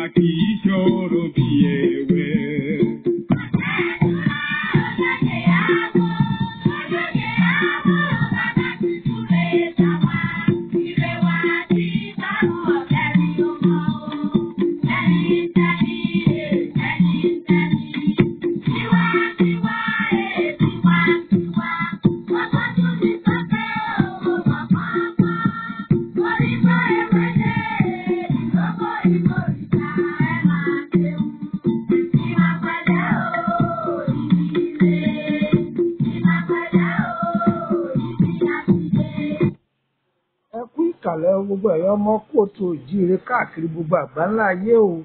kì í ṣòro bí ẹ̀wẹ̀. ẹ kú ìkàlẹ̀ gbogbo ẹ̀yọ́ ọmọ kóòtù òjíire káàkiri gbogbo àgbáńlá ayé o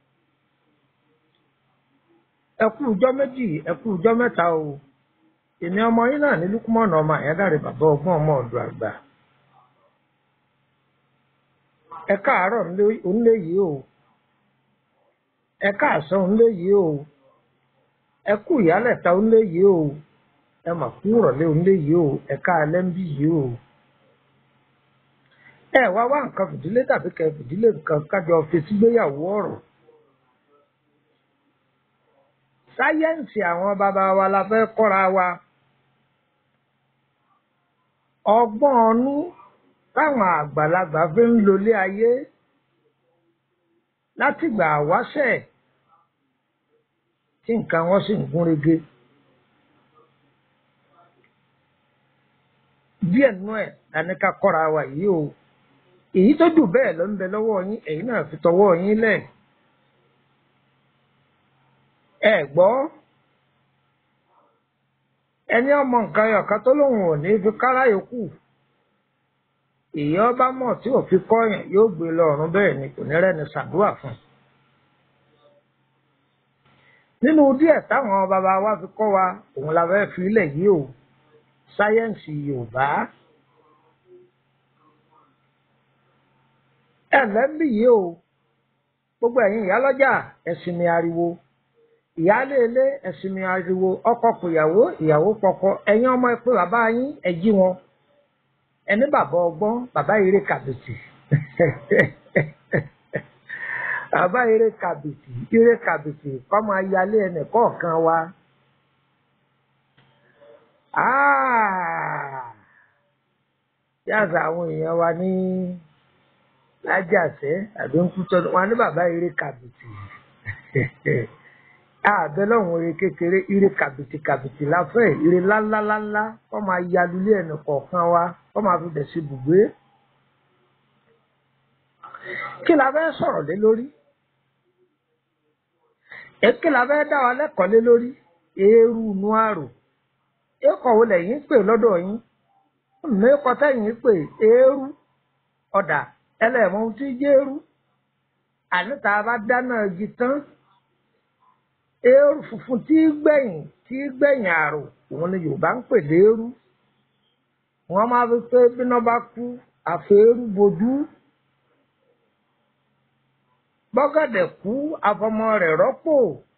ẹ kú ọjọ́ méjì ẹ kú ọjọ́ mẹ́ta o èmi ọmọ yín náà ní lukumọ̀nà ọmọ àyádáre bàbá ọgbọ́n ọmọ ọ̀dọ̀ àgbà ẹ káàárọ̀ onílé yìí o ẹ káàsán onílé yìí o ẹ kú ìyálẹ̀ta onílé yìí o ẹ mà kú ìrọ̀lẹ́ onílé yìí o ẹ káalẹ́ ń bí yìí o ẹ wá wá nǹkan fìdílé tàbí kẹ fìdílé nǹkan kájọ fetí gbéyàwó ọ̀rọ̀ sáyẹ́ǹsì àwọn bàbá wa la fẹ́ kọ́ra wa ọgbọ́n ọnú táwọn àgbàlagbà fi ń lolé ayé látìgbà àwáṣẹ̀ tí nǹkan wọn sì ń gún régé díẹ̀ nínú ẹ̀ lání ká kọ́ra wa yìí o èyí tó jù bẹ́ẹ̀ ló ń bẹ lọ́wọ́ yín ẹ̀yin náà fi tọwọ́ yín lẹ̀ ẹ gbọ́ ẹni ọmọ nǹkan ẹ̀ka tó lóun ò ní fi kárá yòókù èyí ọba mọ̀ tí ò fi kọ́yàn yóò gbé lọ ọ̀run bẹ́ẹ̀ ni kò ní rẹ́ni ṣàdúrà fún un nínú díẹ̀ táwọn bàbá wa fi kọ́ wa òun la fẹ́ fi ilẹ̀ yìí o sáyẹ́ǹsì yorùbá ẹ lẹ́bí yìí o gbogbo ẹ̀yin ìyálọ́jà ẹ̀sìn mi ariwo ìyáálé ilé ẹ̀sìn mi ariwo ọkọ pòyàwó ìyàwó pọkọ ẹ̀yin ọmọ ẹ pé bàbá yín ẹ jí wọn ẹni bàbá ọgbọ́n bàbá eré kàbìtì bàbá eré kàbìtì eré kàbìtì kọ́ máa yálé ẹnì kọ̀ọ̀kan wa. yàtọ̀ àwọn èèyàn wa ní lájàsẹ́ àbí ń kú tọ́nu wọn ní bàbá eré kàbìtì àbẹ lọ́hùn eré kékeré eré kàbìtì kàbìtì láfẹ́ eré ńláńláńlá kọ́ máa yalulé ẹnì kọ̀ọ̀kan wa kọ́ máa fi bẹ̀ sí bùgbé. kí la fẹ́ sọ̀rọ̀ lé lórí? èkí la fẹ́ dá wa lẹ́kọ̀ọ́ lé lórí? eérú inú àrò. èkó wo lẹ́yìn pè lọ́dọ̀ yín? mẹ́kọ̀ tẹ́yìn pè eérú ọ̀dà ẹlẹ́mọ̀ ohun tí jẹ́ eérú. àní tá a bá dáná igi tán eérú funfun tí gbẹ̀yìn tí gbẹ̀yìn àrò òun ni Yorùbá ń pè léérú. wọ́n máa fi pé bíná bá kú àfẹ́rú bojú bọ́gàdẹ̀ kú afọmọ rẹ̀ rọ́pò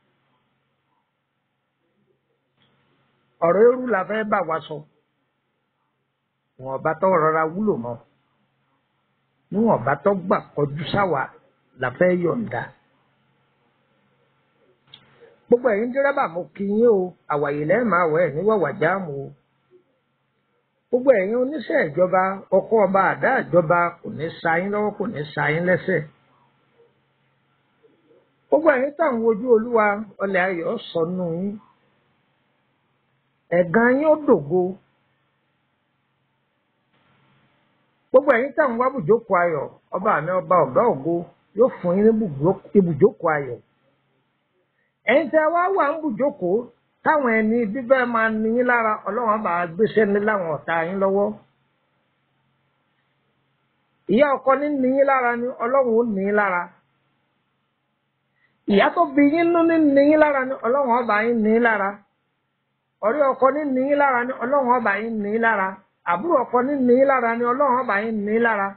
ọ̀rọ̀ eérú la fẹ́ bá wa sọ wọn bá tọ́ rọra wúlò mọ́ níwọ̀n bá tọ́ gbà kọjú sáwà la fẹ́ yọ̀ǹda gbogbo ẹ̀yin dírẹ́bà mo kí yín o àwàyè lẹ́ẹ̀ máa wẹ̀ ní wàwà jáàmù o gbogbo ẹ̀yin oníṣẹ́ ìjọba ọkọ̀ ọba àdá ìjọba kò ní sa yín lọ́wọ́ kò ní sa yín lẹ́sẹ̀ gbogbo ẹ̀yin táwọn wojú olúwa ọlẹ̀ ayọ̀ sọnù yín ẹ̀gàn yín ó dògo gbogbo ẹ̀yin táwọn wá bùjókòó ayọ̀ ọba àmì ọba ọ̀gá ògo yóò fún yín ní ibùjókòó ayọ̀ ẹ̀yin tẹ́ wá wà ń bùjókòó táwọn ẹni bíbẹ́ máa ní yín lára ọlọ́run bá gbéṣẹ́ ní láwọn ọ̀tá yín lọ́wọ́ ìyá ọkọ ní ní yín lára ni ọlọ́run ó ní yín lára ìyá tó bí yín nú ní ní yín lára ni ọlọ́run ọba yín ní yín lára ọ̀rẹ́ ọkọ ní ní yín lára ni ọlọ́run ọba yín ní yín lára àbúrò ọkọ ní ní yín lára ni ọlọ́run ọba yín ní yín lára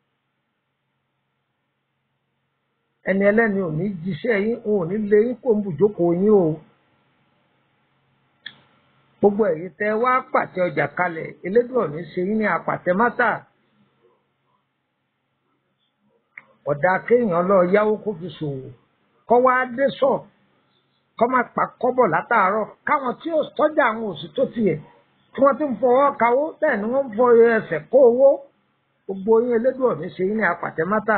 ẹni ẹlẹ́ni ò ní jíṣẹ́ yín òun ò ní lé yín kó ń bùjókòó yín o gbogbo ẹ̀yin tẹ́ wá pàtẹ ọjà kalẹ̀ elédùn ọ̀ní ṣe yín ní apàtẹ mátà ọ̀dà kéèyàn lọ yáwó kó fi ṣòwò kọ́ wá dé sọ̀ kọ́ máa pa kọ́bọ̀ látàárọ̀ káwọn tí ó tọ́jà àwọn òsì tó tiẹ̀ tí wọ́n ti ń fọwọ́ kawó bẹ́ẹ̀ ni wọ́n ń fọ ẹsẹ̀ kó owó gbogbo yín elédùn ọ̀mí ṣe yín ní apàtẹ́mátà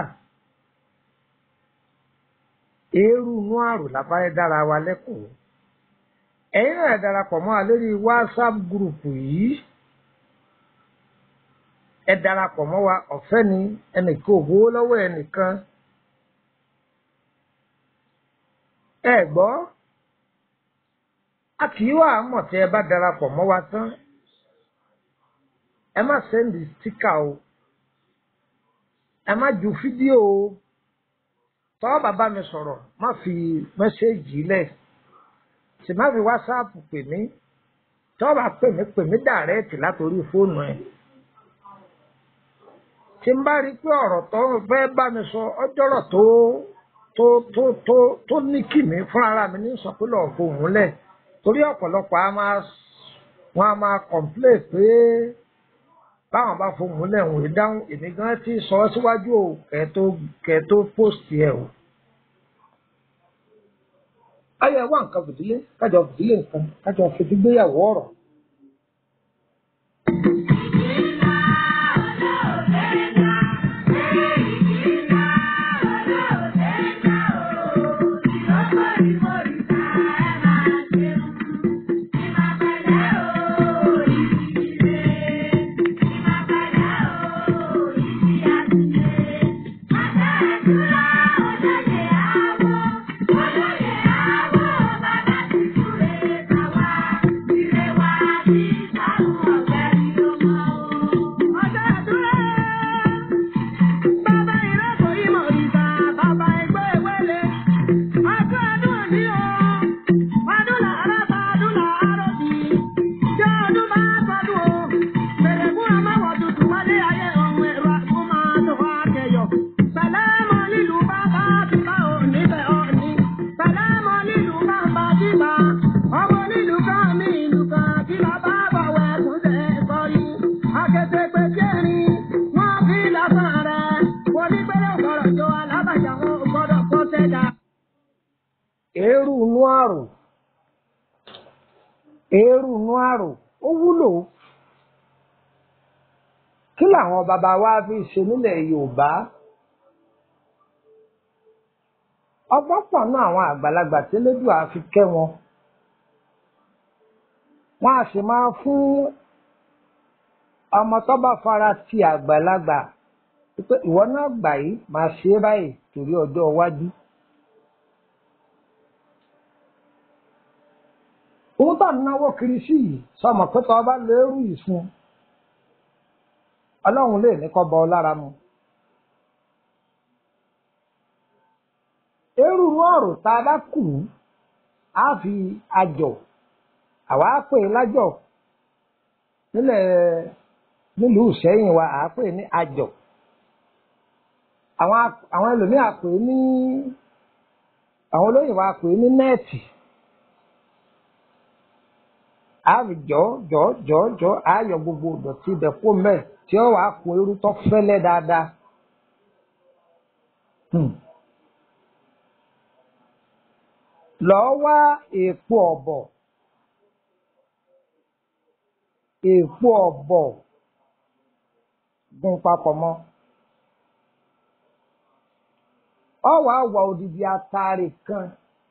eérú inú àrò lábáyé dára wa lẹ́kọ̀ọ́ ẹ̀yin náà darapọ̀ mọ́ wa lórí whatsapp gúrùpù yìí ẹ darapọ̀ mọ́ wa ọ̀fẹ́ ni ẹnìkan ò gbowó lọ́wọ́ ẹnìkan ẹ gbọ́ a kì í wà á mọ̀ tí ẹ bá darapọ̀ mọ́ wa tán ẹ má sẹ́ndì stíkà o ẹ má ju fídíò o tọ́ bàbá mi sọ̀rọ̀ má fi mẹ́sẹ́ẹ̀jì lẹ̀ sì má fi wásáàpù pè mí tọ́ bá pè mí pè mí dàrẹ́ẹ̀tì látòrí fóònù ẹ̀ tí n bá rí i pé ọ̀rọ̀ tó fẹ́ bá mi sọ ọjọ́rọ̀ tó tó tó tó tó ní kìmí fún ara mi ní sọ pé lọ́ọ̀ fohùn lẹ̀ torí ọ̀pọ̀lọpọ̀ a máa wọn a máa kọ̀m̀plé pé báwọn bá fohùn lẹ̀ wọ́n dáhùn èmi gan ti sọ ọ́ síwájú o kẹ́ tó kẹ́ tó pósìtì ẹ̀ o. ayọ̀ ẹ̀ wá nǹkan fìdílé kájọ fìdílé nǹkan kájọ fìdígbéyàwó ọ̀rọ̀. eérú inú àrò eérú inú àrò ó wúlò kí làwọn bàbá wa fi ṣe nílẹ̀ Yorùbá ọgbọ́n pọ̀ náà àwọn àgbàlagbà tẹ́lẹ́dùà fi kẹ́ wọn wọ́n á sì máa fún ọmọ tó bá fara ti àgbàlagbà pé ìwọ náà gbà yìí máa ṣe é báyìí torí ọjọ́ iwájú. òun tó ń náwó kiri sí yìí sọmọ pé tọ́ bá lérú yìí fún ọlọ́run lè ní kọ́ bọ ọ lára mu. eérú ọ̀rọ̀ tá a bá kù á fi àjọ àwa á pè é lájọ nílẹ̀ nílùú Ìṣẹ́yìn wa à á pè é ní àjọ àwọn àwọn ẹlòmíà pè é ní àwọn olóyìnbó á pè é ní nẹ́ẹ̀tì àbí jọ jọ jọ jọ àyọ gbogbo ìdọ̀tí ibẹ̀ kó mẹ́ tí ó wàá kun irú tó fẹ́lẹ́ dáadáa. lọ́ọ́ wá èèpo ọ̀bọ̀ èèpo ọ̀bọ̀ gun papọ̀ mọ́ ọ wàá wà odidi ataare kan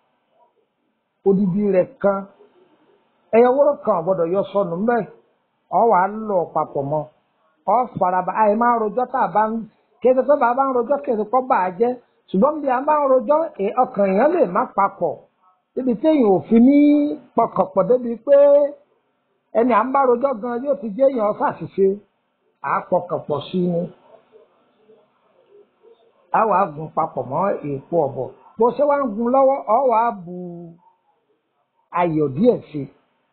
odidi rẹ̀ kan ẹyọ wúrọ kan gbọ́dọ̀ yọ sọnù mbẹ ọ wà á lọ papọ̀ mọ́ ọ faraba àyè máa ń rojọ́ tá a bá ń kéde tó bá a bá ń rojọ́ kéde kọ bá a jẹ ṣùgbọ́n bí a bá ń rojọ́ ọkàn èèyàn lè má papọ̀ débi téèyàn ò fi ní pọkànpọ̀ débi pé ẹni à ń bá rojọ́ gan yóò ti jẹ́ èèyàn ṣàṣìṣe à á pọkànpọ̀ sí ni a wà á gun papọ̀ mọ́ èèpo ọ̀bọ̀ bó ṣe wá ń gun lọ́wọ́ ọ wà á bu ayọ̀ díẹ̀ sí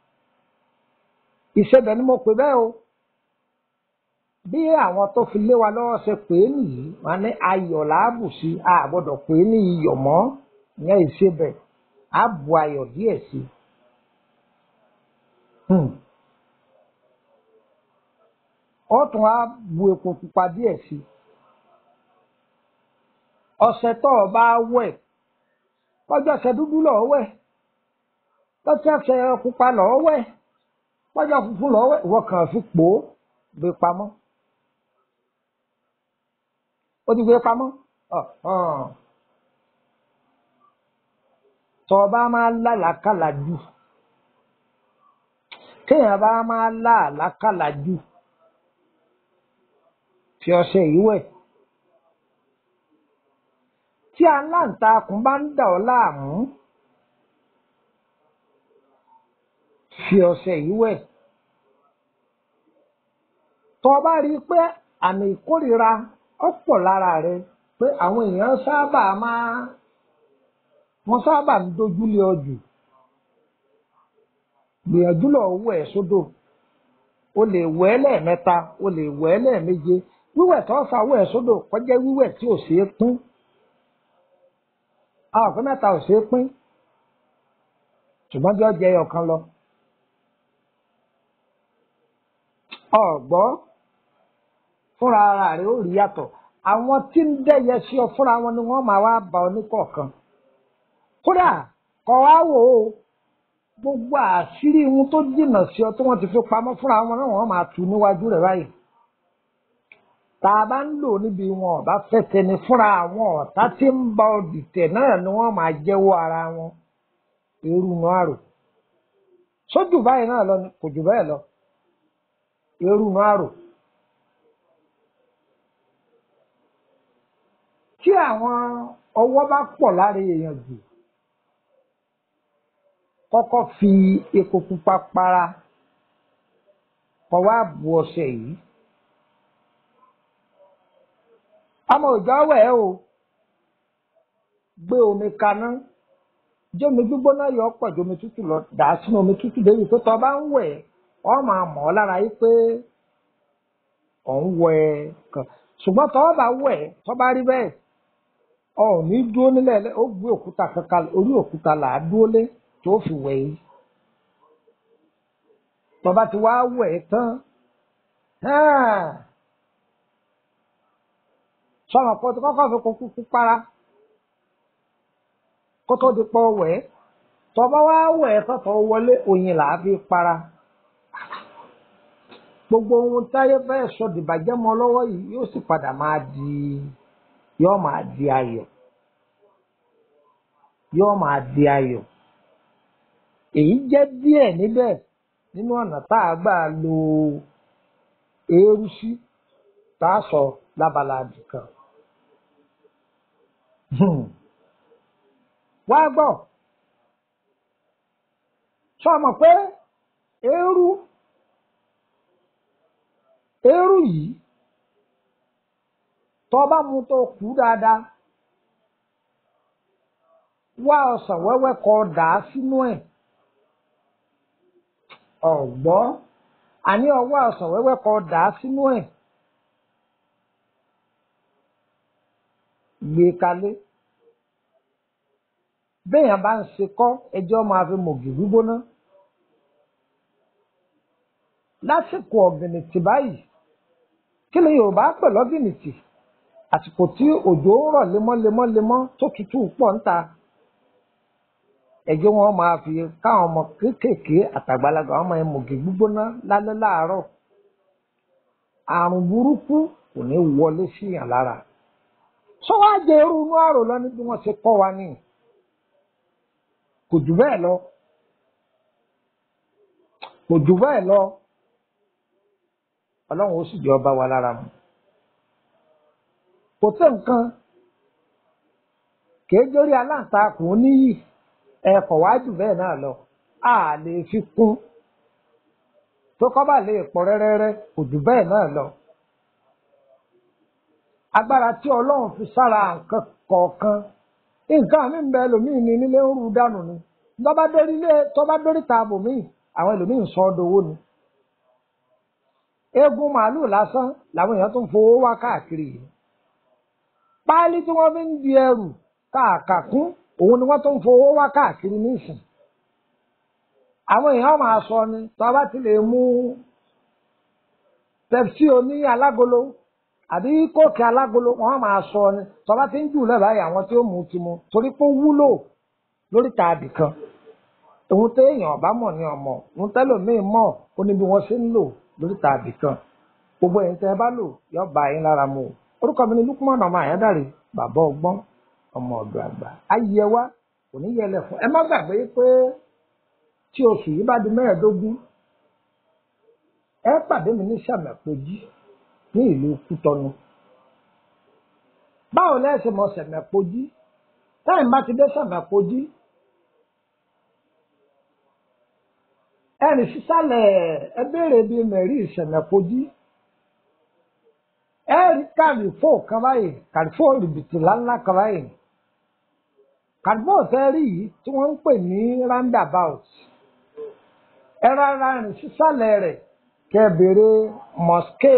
i ìṣẹ̀bẹ̀ ni mo pè bẹ́ẹ̀ o bí àwọn tó fi lé wa lọ́wọ́ ṣe pè é nìyí wọn ní ayọ̀ làábù sí a gbọ́dọ̀ pè é ní iyọ̀ mọ́ ìyẹn ìṣẹ̀bẹ̀ á bu ayọ̀ díẹ̀ sí i ó tún á bu epo pupa díẹ̀ sí i ọṣẹ tó o bá wẹ̀ ọjọ́ ṣẹ dúdú lọ́ọ́ wẹ̀ lọ́jọ́ ṣẹ pupa lọ́ọ́ wẹ̀ lọ́jọ́ funfun lọ́ọ́ wẹ̀ ìwọ kàn fi pò ó gbé pamọ́ ó ti gbé pamọ́ tọ́ ọ bá máa lálàákàlà jù kéèyàn bá máa lálàákàlà jù fi ọṣẹ yìí wẹ̀ tí aláǹtakùn bá ń dà ọ́ láàmú fi ọṣẹ yìí wẹ̀ tọ́ ọ bá rí i pé àmì ìkórìíra ọ̀pọ̀ lára rẹ pé àwọn èèyàn sábà máa wọ́n sábà ń dojúlé ọ jù gbìyànjú lọ wẹ̀ ẹ́ sódò o lè wẹ̀ ẹ́ lẹ́ẹ̀mẹ́ta o lè wẹ̀ ẹ́ lẹ́ẹ̀méje wíwẹ̀ tó fà wẹ̀ ẹ́ sódò kọjá wíwẹ̀ tí ò ṣeé pín àwọn ọ̀pẹ mẹ́ta ò ṣeé pín ṣùgbọ́n bí ọjà ẹyọ kan lọ ọ̀gbọ́ fúnra ara rẹ̀ ó rí yàtọ̀ àwọn tí ń dẹ́yẹ sí ọ fúnra wọn ni wọ́n máa wá bá ọ ní kọ̀ọ̀kan kódà kọ̀ wá wò ó gbogbo àṣírí ohun tó jìnnà sí ọ tí wọ́n ti fi pamọ́ fúnra wọn náà wọ́n máa tú níwájú rẹ̀ báyìí tá a bá ń lò níbi wọn ọba fẹsẹ̀ ni fúnra àwọn ọ̀tá tí ń bá ọ dìtẹ̀ náà ni wọ́n máa jẹ́wọ́ ara wọn irú nu àrò sójú báyìí náà lọ ni kò jù bẹ́ẹ̀ lọ irú nu àrò tí àwọn ọwọ́ bá pọ̀ lára èèyàn jù kọ́kọ́ fi epo pupa para kọ́ wá bu ọṣẹ yìí. ọmọ òjò wẹ̀ ẹ́ o gbé omi kaná jẹ́ omi gbígbóná yọ ọ́ pọ̀ ju omi tútù lọ dà á sínú omi tútù débi pé tọ́ bá ń wẹ̀ ọ́ máa mọ̀ ọ́ lára yìí pé ọ̀ ń wẹ̀ kàn ṣùgbọ́n tọ́ bá wẹ̀ tọ́ bá rí bẹ́ẹ̀ ọ̀ ní dúró nílẹ̀ ó gbé òkúta kankan orí òkúta là á dúró lé tó fi wẹ̀ yìí tọ́ bá ti wá wẹ̀ tán sọ̀rọ̀ pọ̀ tó kọ́kọ́ fi kókó kú para kó tó di pọ̀ wẹ̀ tọ́ba wá wẹ̀ tọ́tọ̀ wọlé oyin là á fi para gbogbo ohun táyé fẹ́ sọ dìbàjẹ́ mọ́ lọ́wọ́ yìí yóò sì padà máa di yóò máa di ayọ̀ yóò máa di ayọ̀ èyí jẹ́ díẹ̀ níbẹ̀ nínú ọ̀nà tá a gbà lo eérú sí tá a sọ lábala àdìkan. wá gbọ́ sọ mọ̀ pé eérú eérú yìí tó bá mu tó kú dáadáa wá ọsàn wẹ́wẹ́ kọ dà á sínú ẹ̀ ọ̀gbọ́ àní ọwọ́ ọsàn wẹ́wẹ́ kọ dà á sínú ẹ̀ gbé kalẹ̀ béèyàn bá ń ṣe kọ́ ẹjọ́ máa fi mọ̀gì gbígbóná lásìkò ọ̀gìnìtì báyìí kí ni Yorùbá pè lọ́gìnìtì àsìkò tí òjò ń rọ̀ lemọ́lemọ́lemọ́ tó tutù pọ̀ ń ta ẹjọ́ wọn máa fi káwọn ọmọ kéékèèké àtàgbàlagbà wọn máa mọ̀gì gbígbóná lálẹ́ láàárọ̀ àrùn burúkú kò ní wọlé síyàn lára sọ wá jẹ irú inú àrò lọ ní bí wọ́n ṣe kọ́ wa ní kò jù bẹ́ẹ̀ lọ kò jù bẹ́ẹ̀ lọ Ọlọ́run ó sì jẹ ọba wa lára mu kò tó nǹkan kìí jórí aláǹtakùn oníyì ẹ̀kọ́ wá jù bẹ́ẹ̀ náà lọ a lè fi kún tó kọ́ bá lè pọ̀ rẹ́rẹ́rẹ́ kò jù bẹ́ẹ̀ náà lọ agbára tí ọlọ́run fi sára nǹkan kọ̀ọ̀kan nǹkan mi ń bẹ ẹlòmíì ní nílé ń rú dànù ni tọ́ba dórí ilé tọ́ba dórí taabò míì àwọn ẹlòmíì ń sọ ọ́ dowó ni. eégún màálù lásán làwọn èèyàn tó ń fowó wá káàkiri yìí. páálí tí wọ́n fi ń di ẹrù káàkàkún òun ni wọ́n tó ń fowó wá káàkiri nísìn. àwọn èèyàn máa sọ ni tọ́ba ti lè mú pepsi oní alágolo àbí kóòkì alágolo wọn máa sọ ni tọba ti ń jù lẹ́bàá yìí àwọn tí ó mú ti mu torí pé ó wúlò lórí tààdì kan òun téèyàn ọba mọ̀ ní ọmọ òun tẹ́lòmíì mọ̀ ó ní bí wọ́n ṣe ń lò lórí tààdì kan gbogbo ẹ̀yin tẹ́ ẹ bá lò yọ bá yín lára mu o orúkọ mi ni Lukman ọmọ àyádàrí bàbá ọgbọ́n ọmọ ọ̀dọ̀ àgbà ayé wa kò ní yẹlẹ̀ fún ẹ má gbàgbé pé tí oṣù yìí bá di mẹ́ẹ̀ẹ́dógún ẹ pàdé mi ní sàmẹ̀pọ̀jì ní ìlú Kútọ́nù báwo lẹ́sẹ̀ mọ sàmẹ̀pọ̀jì táyìn bá ti dé sàmẹ̀pọ̀jì ẹnì sísàlẹ̀ ẹ béèrè bíi mẹ̀rí ìsàmẹ̀pọ̀jì ẹ rí kàlífò kan báyìí kàlífò rìbìtì ńláńlá kan báyìí kàlífò tẹ́ rí yìí tí wọ́n ń pè ní roundabout ẹ rárá rìn sísàlẹ̀ rẹ̀ kẹ́ béèrè mosque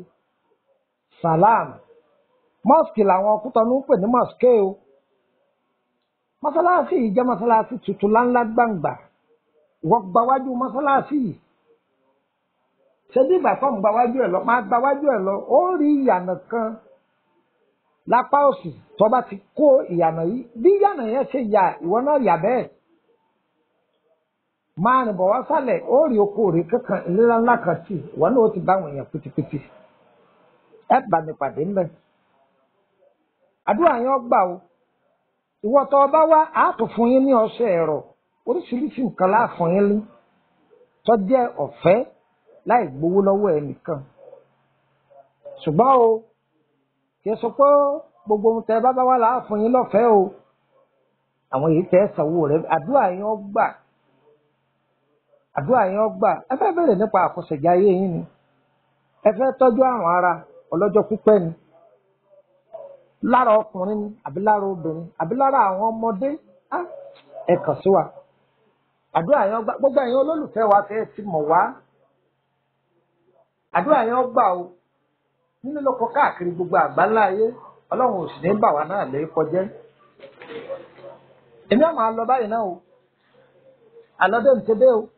salam mosque làwọn Kútọ́nù ń pè ní mosque o mọ́sálásí yìí jẹ́ mọ́sálásí tuntun láńlá gbàǹgbà wọ́n gbawájú mọ́sálásí yìí ṣé bí ìgbà tó ń gbawájú ẹ̀ lọ máa gbawájú ẹ̀ lọ ó rí ìyànà kan lápá òsì tó bá ti kó ìyànà yìí bí ìyànà yẹn ṣe yà ìwọ náà yà bẹ́ẹ̀ máa rìn bọ̀ wá sálẹ̀ ó rí oko rè kankan ìlera ńlá kan tì ìwọ náà ó ti bá àwọn èèyàn pitipiti ẹ bá mi pàdé ńbẹ àdúrà yẹn gbà o ìwọ tó bá wá àátò fún yín ní ọṣẹ ẹ̀rọ oríṣiríṣi nǹkan láàfún yín lé tó jẹ́ ọ̀fẹ́ láì gbowó lọ́wọ́ ẹnìkan ṣùgbọ́n o kì í sọ pé gbogbo ohun tẹ bá bá wà láàfún yín lọ́fẹ̀ẹ́ o àwọn èyí tẹ sanwó rẹ àdúrà yẹn gbà àdúrà yẹn gbà ẹ fẹ́ bẹ̀rẹ̀ nípa àkọsẹ̀já ayé yín ni ẹ fẹ́ tọ́jú àrùn ara ọlọ́jọ́ pípẹ́ ni lára ọkùnrin ni àbí lára obìnrin àbí lára àwọn ọmọdé ẹ kàn sí wa àdúrà yẹn gbà gbogbo ẹ̀yin olólùfẹ́ wa tẹ́ ẹ ti mọ̀ wá àdúrà yẹn gbà o nínú lóko káàkiri gbogbo àgbáńlá ayé ọlọ́run ò sì ní bà wá náà lè kọjẹ́ èmi àwọn àlọ́ báyìí náà o àlọ́dé ń tẹ́dẹ́ o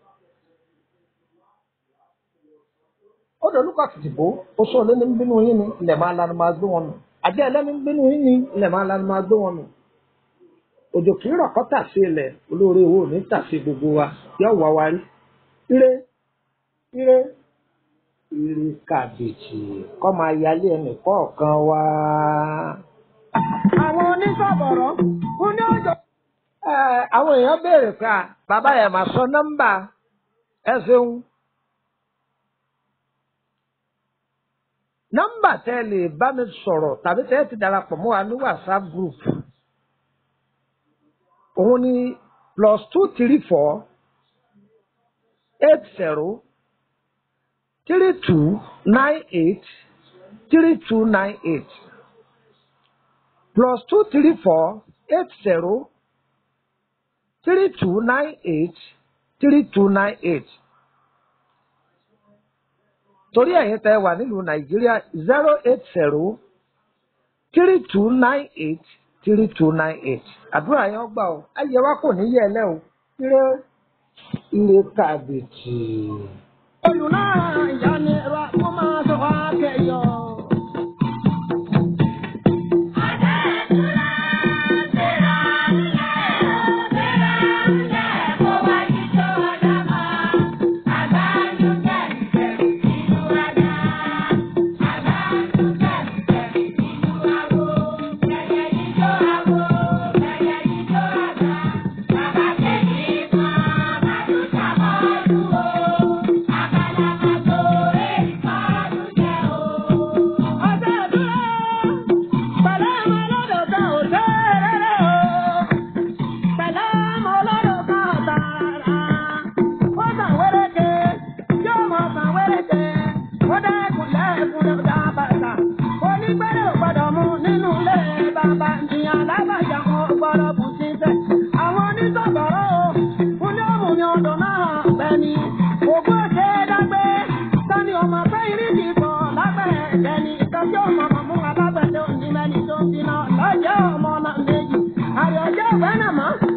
ó dolúkọ tìtìbó oṣù olóní ń bínú yín ni ilẹ̀ máa lanu máa gbé wọn nù àjẹ́ ẹlẹ́ni ń bínú yín ni ilẹ̀ máa lanu máa gbé wọn nù òjò kì í rọ̀ kọ́ tàsí ilẹ̀ olóore owó ní tàsí gbogbo wa yóò wá wa rí ire ire ire kàbèjì kọ́ máa yálé ẹnì kọ̀ọ̀kan wá. àwọn onísọ̀bọ̀rọ̀ fún ní ọjọ́. Ẹ, àwọn èèyàn béèrè pé à, bàbá yẹn máa sọ nọ́mbà ẹ ṣeun. nọ́mbà tẹ́ ẹ lè bá mi sọ̀rọ̀ tàbí tẹ́ ẹ ti darapọ̀ mọ́ wa ní whatsapp group òun ni plus two three four eight zero three two nine eight three two nine eight plus two three four eight zero three two nine eight three two nine eight torí ẹ̀yin tẹ́ wà nílùú nàìjíríà zero eight zero three two nine eight three two nine eight àdúrà yẹn gbà ó ayé wa kò ní yẹ ẹ lẹ́ o ire ire kàbìtì. olùlà ìyáni ra kó máa sọ wá kẹyọ. ọjọ́ ìdúró pẹ̀lú ọmọ ọlọ́dọ̀ kan ò tẹ́rẹ̀ o. pẹ̀lú ọmọ ọlọ́dọ̀ kan ò tààrà. ó sàn wéréke yóò mọ sàn wéréke. ó dẹ́kun lẹ́kùn ló dá bàtà. onígbẹ́rẹ́ ò gbọ́dọ̀ mú nínú ilé bàbá ìyàn lábàjá kan gbọ́dọ̀ bù sí sẹ́. àwọn onísọ̀bọ̀rọ̀ o fún ní òmù ni ọdún náà gbẹ̀ni. ògbó ṣe é dágbé sani ọmọ pé irísí kan lábẹ́ ẹ̀jẹ̀ni ìtọ́jú ọmọ ọmọ fún alágbẹ̀dẹ òní mẹ́ni tó ń bínú lọ́jọ́ ọmọ náà méjì. àyọ̀jẹ́ ìwé náà mọ́.